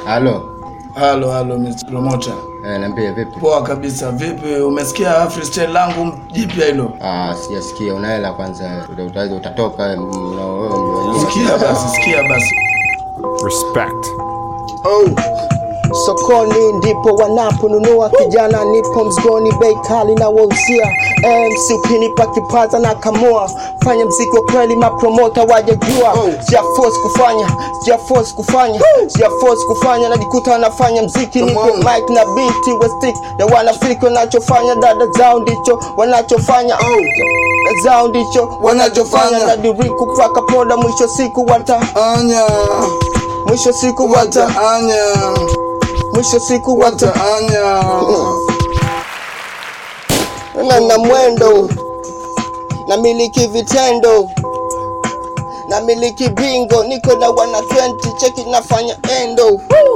Halo. Halo, halo Mr. Promoter. Eh, niambie vipi? Poa kabisa. Vipi, umesikia freestyle langu jipya hilo? Ah, sijasikia. Una hela kwanza. Uta- uta- Utatoka mm, na wewe ndio- Sikia basi, sikia basi. Respect. Oh. Sokoni ndipo wanaponunua, kijana nipo mzigoni, bei kali na wauzia. MC ukinipa kipaza na kamua, fanya mziki wa kweli, mapromota wajajua. Sija force kufanya, sija force kufanya, sija force kufanya, najikuta nafanya mziki, nipo mic na beat wa stick, na wanafiki wanachofanya, dada zao ndicho wanachofanya Dada zao ndicho wanachofanya, nadiriku mpaka poda, mwisho siku wata, Anya, mwisho siku wata, anya, mwisho siku wata anya. na na mwendo na miliki vitendo na miliki bingo niko na wana 20 cheki nafanya endo